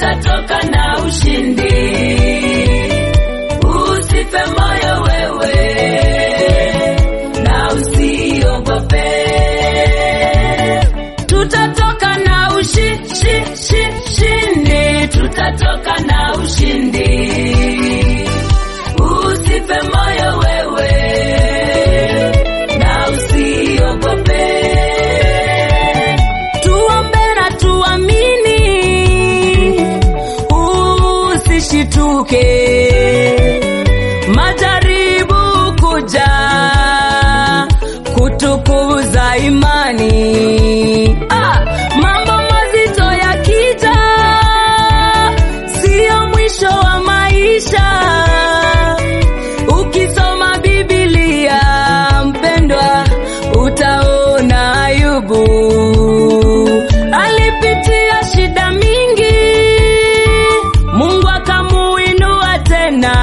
tutatoka na ushindi. Usife moyo wewe na usiogope, tutatoka na ushi, shi, shi, shindi, tutatoka na ushindi. Usife moyo wewe na usiogope, tuombe na tuamini, usishituke majaribu kuja kutukuza imani. Ah, mambo mazito yakija, sio mwisho wa maisha. Ukisoma Biblia mpendwa, utaona Ayubu alipitia shida mingi, Mungu akamuinua tena,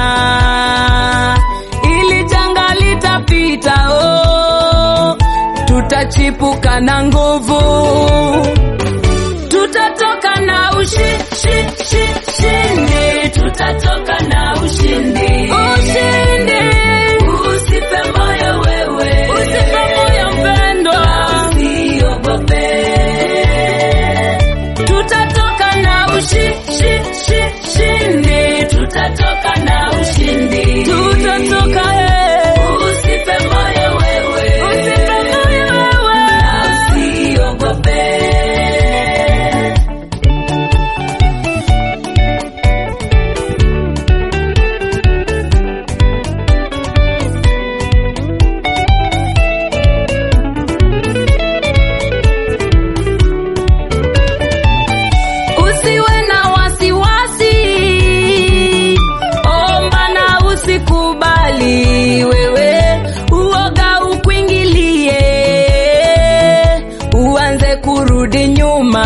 ili janga litapita. Oh, tutachipuka na nguvu, tutatoka na ushi, shi, shi, shindi, tutatoka na ushindi, ushindi. Usife moyo wewe, usife moyo mpendwa, usiogope tutatoka na ushi, shi, shi, shindi, tutatoka na ushindi, tutatoka eh. Usife moyo wewe, usife moyo wewe, na usiogope. Usiwe na wasiwasi, omba na usikubali wewe uoga ukuingilie, uanze kurudi nyuma.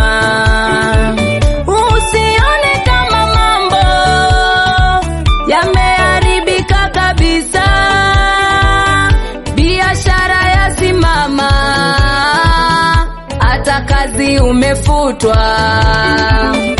Usione kama mambo yameharibika kabisa, biashara yasimama, hata kazi umefutwa